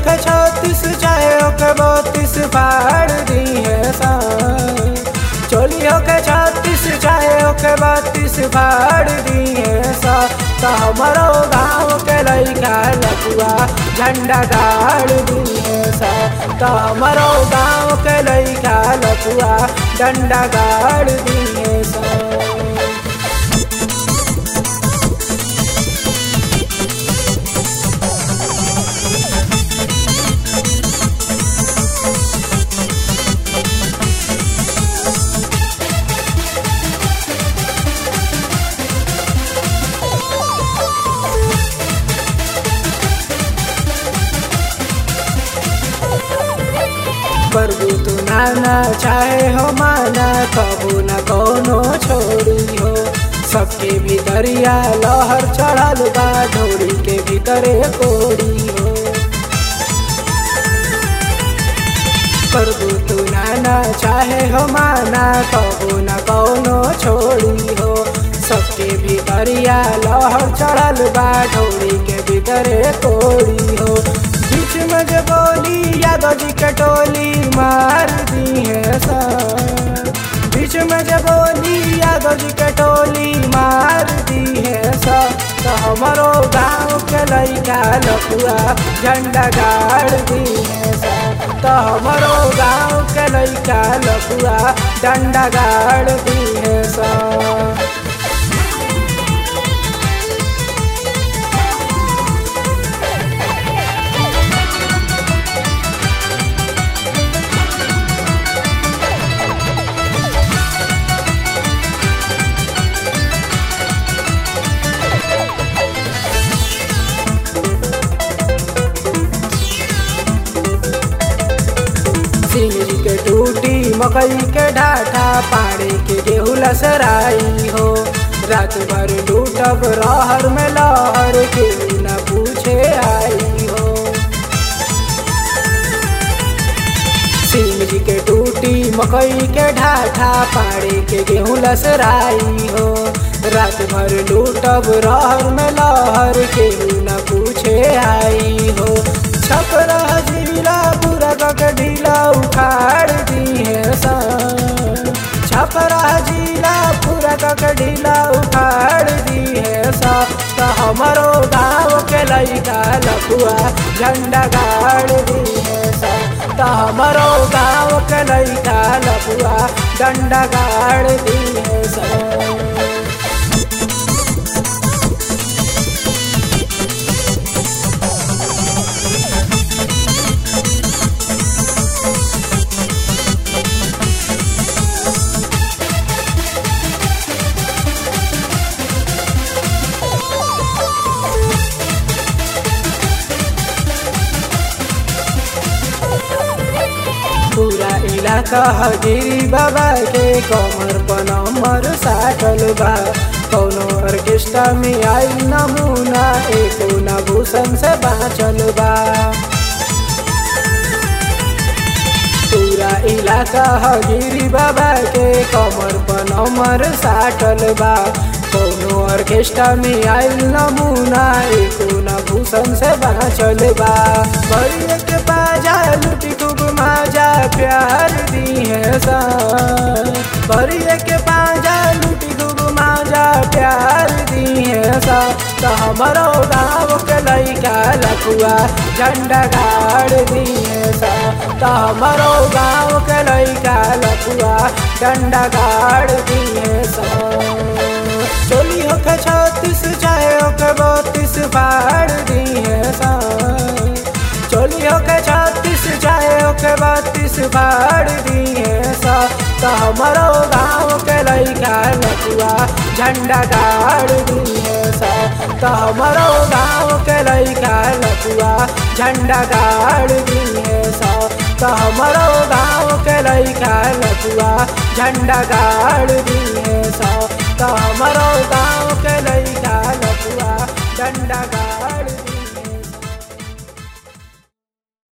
होके छत्तीस चाहे होके बत्तीस फाड़ दी है सा चोली होके छत्तीस चाहे होके बत्तीस फाड़ दी है सा तो हमारो गाँव के लैका लपुआ झंडा गाड़ दी है सा तो हमारो गाँव के लैका लपुआ डंडा गाड़ दी है सा प्रभु तू नाना चाहे हो माना कबू न कोनो छोड़ी हो सबके भीतरिया लहर चढ़ल बा ढोरी के भीतरे कोड़ी हो प्रभु तू नाना चाहे हो माना कबू न कोनो छोड़ी हो सबके भीतरिया लहर चढ़ल बा ढोरी के भीतरे कोड़ी हो बीच में जो बोली यादव जी कटोली मार दी है सा बीच में जो बोली यादव जी कटोली मार दी है सा तो हमारो गाँव के लैका लपुआ झंडा गाड़ दी है सा तो हमारो गाँव के लैका लपुआ डंडा गाड़ दी है सा सिंगरी के टूटी मकई के ढाठा पाड़े के गेहूँ लसराई हो रात भर लूटब रहर में लहर के न पूछे आई हो सिंगरी के टूटी मकई के ढाठा पाड़े के गेहूँ लसराई हो रात भर लूटब रहर में लहर के न पूछे आई हो छपरा जिला पूरा के ढीला उखाड़ दी है सा छपरा जिला पूरा के ढीला उखाड़ दी है सा तो हमारो गाँव के लैका लपुआ झंडा गाड़ दी है सा तो हमारो गाँव के लैका लपुआ डंडा गाड़ दी है सा पूरा इलाका हजीरी बाबा के कमर पर नंबर साटल बा कौनो ऑर्केस्ट्रा में आई नमूना एको न भूषण से बाँचल बा पूरा इलाका हजीरी बाबा के कमर पर नंबर साटल बा कौनो ऑर्केस्ट्रा में आयल नमूना एको न भूषण से बाँचल बा बड़िया के बाजा लुटी खूब माजा प्यार दी है सा बड़िया के बाजा लुटी खूब माजा प्यार दी है सा तो हमारो गाँव के लैका लखुआ झंडा गाड़ दी है सा तो हमारो गाँव के लैका लखुआ झंडा गाड़ दी है सा चोली होके छत्तीस चाहे होके बत्तीस फाड़ दी है सा चोली होके छत्तीस चाहे होके बत्तीस फाड़ दी है सा तो हमारो गाँव के लैका लपुआ झंडा गाड़ दी है सा तो हमारो गाँव के लैका लपुआ झंडा गाड़ दी है सा तो हमारो गाँव के लैका लपुआ झंडा गाड़ दी है सा तो हमारो गाँव के लैका लपुआ झंडा गाड़